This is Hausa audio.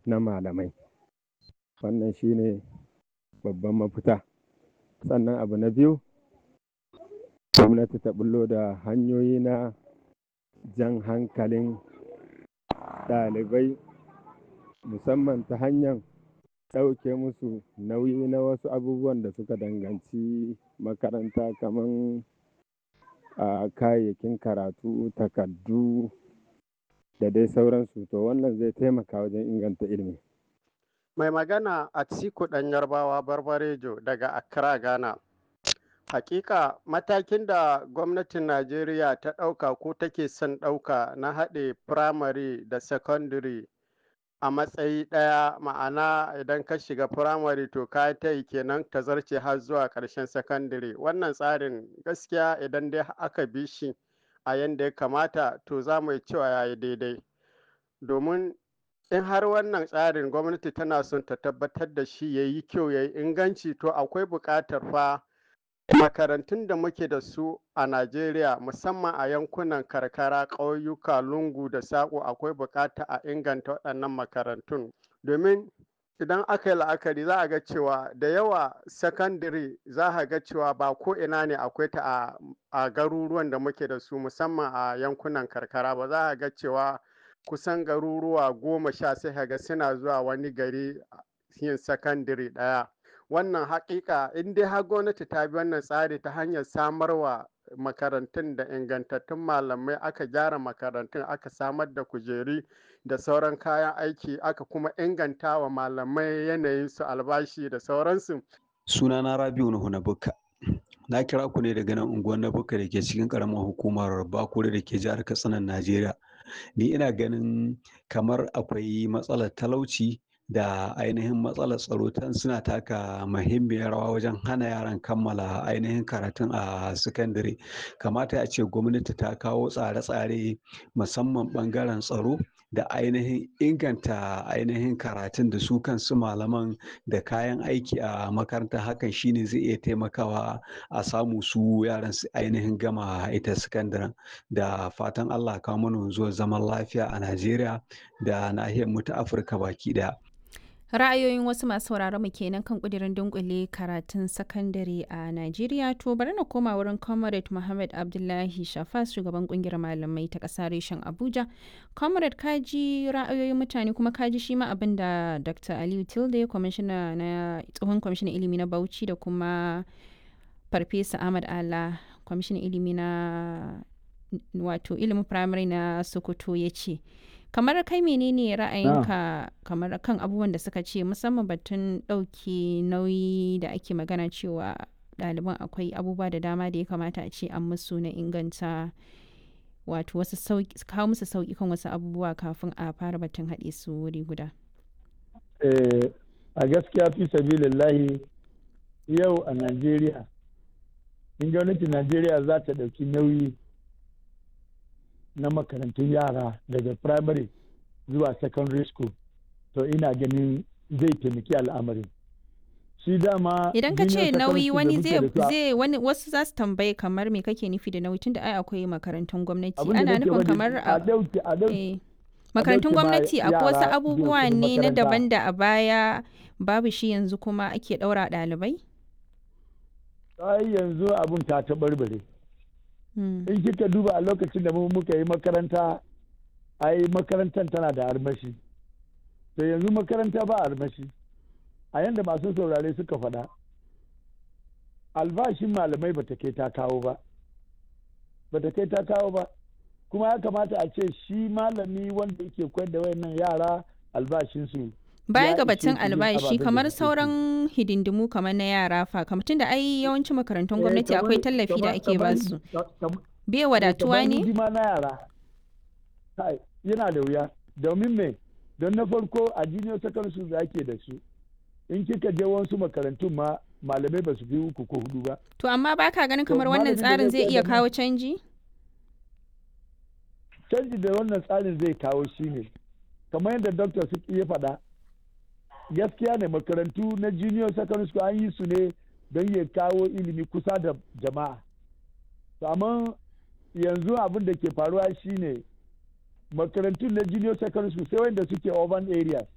na malamai wannan shine babban mafita sannan abu na biyu gwamnati ta bullo da hanyoyi na jan hankalin ɗalibai musamman ta hanyar ɗauke musu nauyi na wasu abubuwan da suka danganci makaranta kamar a kayayyakin karatu takardu da dai sauransu to wannan zai taimaka wajen inganta ilimi mai magana a ciku ɗan yarbawa barbarejo daga accra ghana hakika matakin da gwamnatin najeriya ta ɗauka ko take son ɗauka na haɗe firamare da secondary a matsayi ɗaya ma'ana idan ka shiga firamare to ka ta yi kenan ta zarce har zuwa ƙarshen secondary wannan tsarin gaskiya idan dai aka bi shi a yadda ya kamata to za mu yi cewa ya yi daidai domin in har wannan tsarin gwamnati tana son ta tabbatar da shi ya yi kyau ya yi inganci to akwai buƙatar fa makarantun da muke da su a najeriya musamman a yankunan karkara ƙauyuka lungu da saƙo akwai buƙata a inganta waɗannan makarantun domin idan aka yi la'akari za a ga cewa da yawa sakandare za a ga cewa ba ko ina ne akwai ta a garuruwan da muke da su musamman a yankunan karkara ba za a ga cewa kusan garuruwa goma sha sai ga suna zuwa wani gari yin sakandare ɗaya wannan haƙiƙa in dai har gwamnati ta bi wannan tsari ta hanyar samarwa makarantun da ingantattun malamai aka gyara makarantun aka samar da kujeri da sauran kayan aiki aka kuma inganta wa malamai yanayin su albashi da sauransu sunana rabiu nuhu na bukka na kira ku ne daga nan unguwar na bukka da ke cikin karamar hukumar bakure da ke jihar katsinan najeriya ni ina ganin kamar akwai matsalar talauci da ainihin matsalar tsaro tan suna taka muhimmiyar rawa wajen hana yaran kammala ainihin karatun a sakandare kamata a ce gwamnati ta kawo tsare-tsare musamman bangaren tsaro da ainihin inganta ainihin karatun da su kansu malaman da kayan aiki a makaranta hakan shine zai iya taimakawa a samu su yaran su ainihin gama ita sakandaren da fatan allah kawo mana zuwa zaman lafiya a najeriya da nahiyar mu ta afirka baki daya ra'ayoyin wasu masu sauraron mu kenan kan kudirin dunkule karatun sakandare a Najeriya to bari na koma wurin Comrade Muhammad Abdullahi Shafas shugaban kungiyar malamai ta ƙasa reshen Abuja. Comrade kaji ra'ayoyin mutane kuma kaji shi ma abin da Dr. Aliyu Tilde kwamishina na tsohon kwamishinan ilimi na Bauchi da kuma Farfesa Ahmad Ala kwamishinan ilimi na wato ilimin firamare na Sokoto ya ce. kamar kai menene ra'ayinka kamar kan abubuwan da suka ce musamman batun ɗauki nauyi da ake magana cewa ɗaliban akwai abubuwa da dama da ya kamata a ce an musu na inganta wato wasu kawo musu sauƙi kan wasu abubuwa kafin a fara batun haɗe su wuri guda a gaskiya fi sabilillahi yau a najeriya in gwamnatin najeriya za ta ɗauki nauyi na makarantun yara daga primary zuwa secondary school to ina ganin zai taimaki al'amarin shi dama idan ka ce nauyi wani zai wani wasu za su tambaye kamar me kake nufi da nauyi tunda ai akwai makarantun gwamnati ana nufin kamar a makarantun gwamnati akwai wasu abubuwa ne na daban da a baya babu shi yanzu kuma ake ɗaura ɗalibai ai yanzu abun ta taɓarɓare in kika duba a lokacin da muka yi makaranta ai makarantar tana da armashi to yanzu makaranta ba armashi a yadda masu saurare suka faɗa albashin malamai bata kai ta kawo ba bata kai ta kawo ba kuma ya kamata a ce shi malami wanda yake koyar da wayannan yara albashinsu baya ga batun albashi kamar sauran hidindimu kamar na yara fa kamar tunda ai yawancin makarantun gwamnati akwai tallafi da ake ba su bai wadatuwa ne na yara yana da wuya domin me don na farko a junior secondary school da ake da su in kika je wasu makarantun ma malamai ba su fi uku ko hudu ba to amma baka ganin kamar wannan tsarin zai iya kawo canji canji da wannan tsarin zai kawo shine kamar yadda doctor ya faɗa gaskiya ne makarantu na junior secondary school an yi su ne don ya kawo ilimi kusa da jama'a amma yanzu abin da ke faruwa shine makarantun na junior secondary school sai wanda suke urban areas